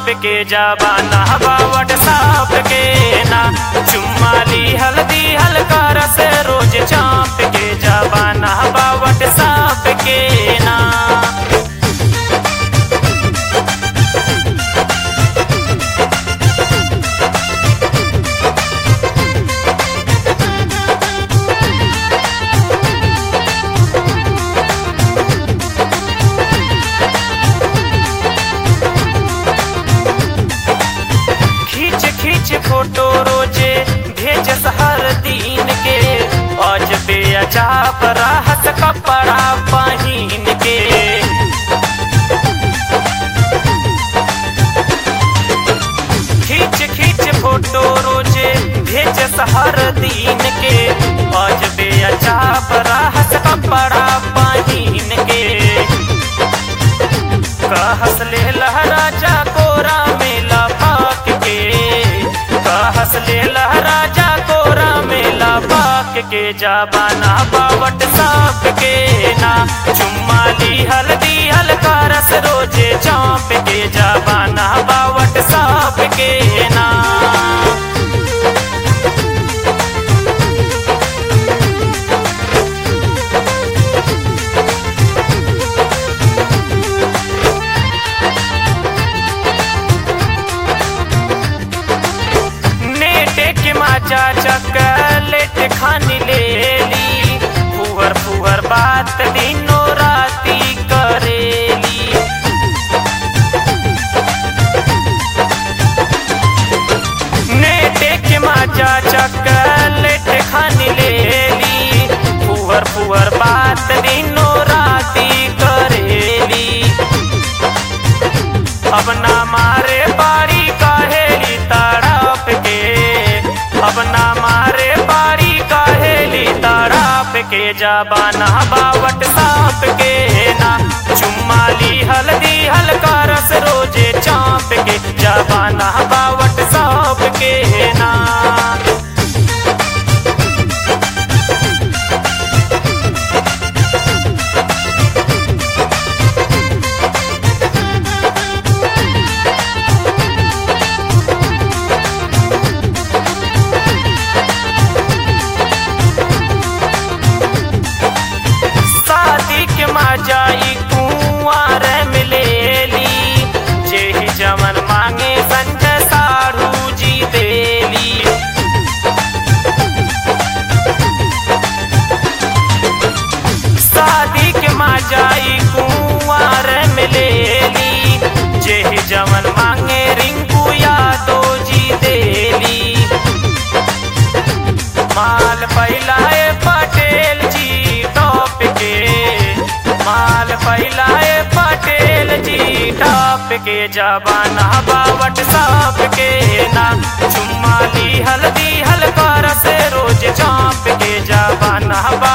चाप के जबाना बावट साप के ना चुम्माली हल्दी हल्का रस रोज चाप के जबाना बावट साप के ना खींच खींच फोटो रोजे भेज हर दिन के आज बेअजाब राहत कपड़ा पहिन के खींच खींच फोटो रोजे भेज हर दिन के आज बेअजाब राहत कपड़ा पहिन के कहस ले लहराजा कोरा में लपाक के कहस ले लहराजा कोरा में लपाक के जाबाना बावट साप के ना चुम्माली हल्दी हल्का रस रोजे चाप के जाबाना बावट साप के ना नेटे के माचा चकलेट खानी ले ली फुहर फुहर बात दिनो राती करेली नेटे के माचा चकलेट खानी ले ली फुहर फुहर बात दिनो राती करेली अब ना मारे बारी काहेली तड़प के अब ना मारे बारी काहेली तड़प के जबाना बावट साप के ना चुम्माली हल्दी हल्का रस रोजे चाप के जबाना बावट साप के ना शादी के मजाई कुआर मिलेली जेही जमन मांगे संजय साढ़ू जी देली शादी के मजाई कुआर मिलेली जेही जमन मांगे रिंकू यादव जी देली माल फैलाए पटेल जी टॉप के माल फैलाए पटेल जी टॉप के जबाना बावट साप के ना चुम्माली हल्दी हल्का रस रोज चाप के जबाना बा